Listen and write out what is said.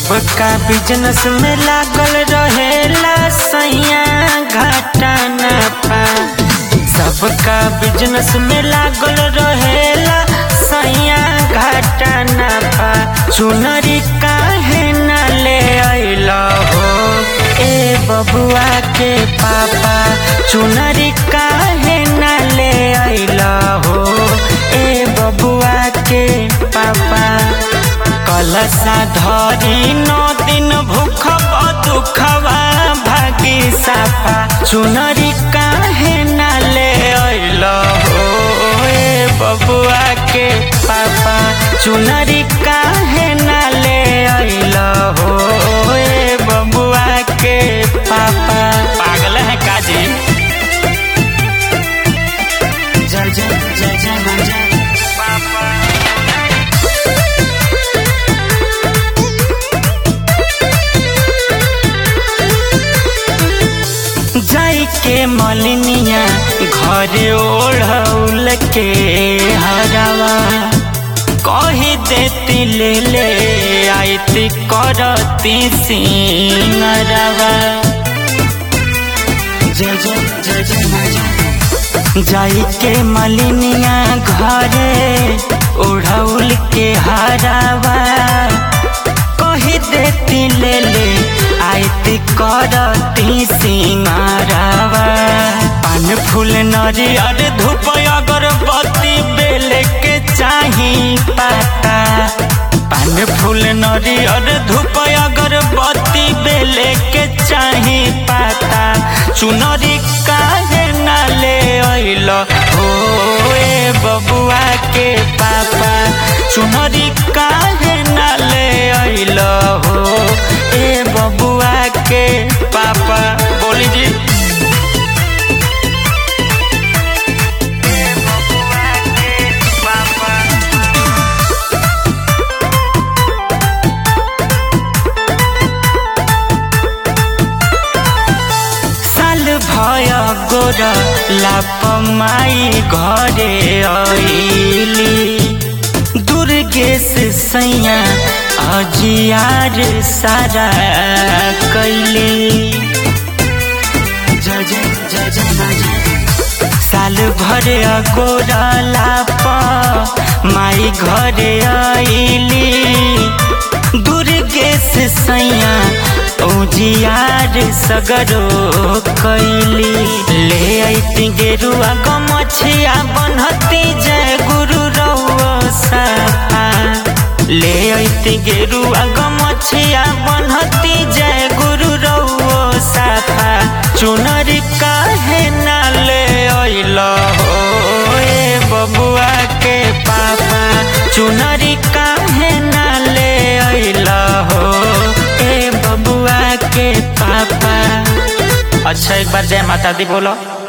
सबका बिजनेस में लागल रहेला सैया घाटा न पा सबका बिजनेस में लागल रहेला सैया घाटा न पा चुनरी काहे न ले अइला हो ए बबुआ के पापा चुनरी काहे न ले अइला हो ए बबुआ के पापा कलसा धरी नौ दिन भूखब दुखवा भागी साफा चुनरी काहे न ले अइल हो ए बबुआ के पापा चुनरी काहे न ले अइल हो ए बबुआ के पापा पागल है काजी जय जय जय जय मां जय पापा जाई के मलिनिया घर ओढ़ौल के हरावा कही देती ले ले आईती करती सिंगरवा जय जय जय जय मां जय जाई के मलिनिया घरे ओढ़ौल के हरावा कही देती ले ले आयती करती सिंगारावा पान फूल नरियर धूप अगरबत्ती बेल के चाही पाता पान फूल नरियर धूप अगरबत्ती बेल के चाही पाता चुनरी काहे न ले अइल हो ए बबुआ के पापा चुनरी काहे न ले अइल हो ए बबुआ के पापा बोली जी ए बबुआ के पापा साल भय गोर लाप माई घरे अइली दुर्गेश सैया अजियार सारा कैली जय जय जय जय मां जय साल भर गोर लाप माई घरे अइली दुर्गेश सैया उजियार सगरो कैली ले अइती गेरुआ गमछिया बनहती जय गुरु रउआ साफा ले अइती गेरुआ गमछिया बनहती जय गुरु रउआ साफा चुनरी काहे ना ले अइल हो ए बबुआ के पापा चुनरी काहे ना ले अइल हो ए बबुआ के पापा अच्छा एक बार जय माता दी बोलो